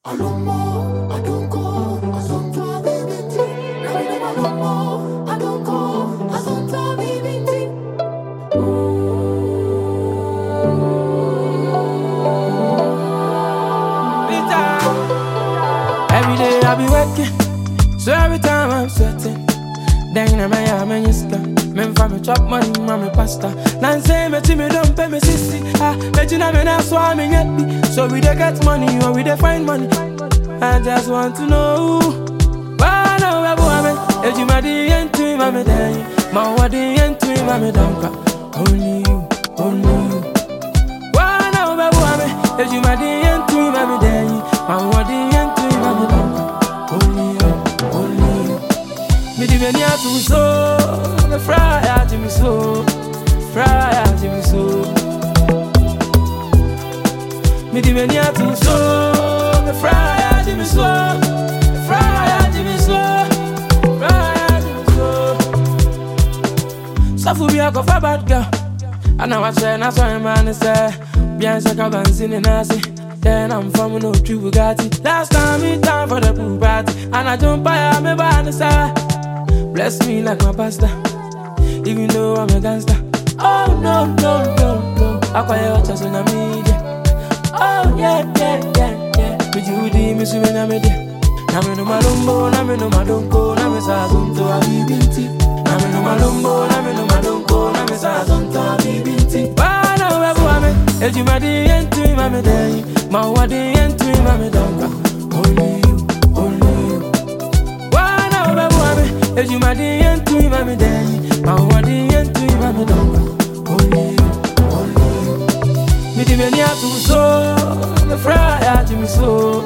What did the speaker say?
Alomo, adonko, azonto bibinti. Namina alomo, adonko, azonto bibinti. Every day I be working, so every time I'm sweating. Then I'm a man, man, you scam. Men for me chop money, mommy pasta. Nan say me to me don't pay me sissy. Ah, me to me na so I'm in me. So we dey get money or we dey find money. I just want to know. Why now we boy me? If you my the end to me, mommy day. My what the end to me, mommy don't cry. Only you, only you. Why now we boy me? If you my the end to me, mommy day. My what the end to me, mommy don't cry. Only you, only you. Me di meni atu so, me fry ati mi so, fry ati mi so. Me di meni atu so, me fry ati mi so, fry ati mi so, fry ati mi so. Safu bi akofa bad girl, ana wa che na so man say, bien se ka bansi ni nasi. Then I'm from no true Bugatti. Last time me time for the pool party, and I jump by me by the side. Bless me like my pastor, even though I'm a gangster. Oh no, no, no, no. I call you just on a media. Oh yeah, yeah, yeah, yeah. Me Judy, me swim in a media. Na me no malumbo, na me no madonko, na me sa zonto a bibinti. Na me no malumbo, na me no madonko, na me sa zonto a bibinti. Bana webu ame, ejuma di yentu imame dey. Ma wa di yentu imame donka. Only you, only you. Wana ubebu ame, ejuma di yentu imame dey. Ma wa di yentu imame donka. Only you, only you. Me di meni atu so, me fry ati mi so,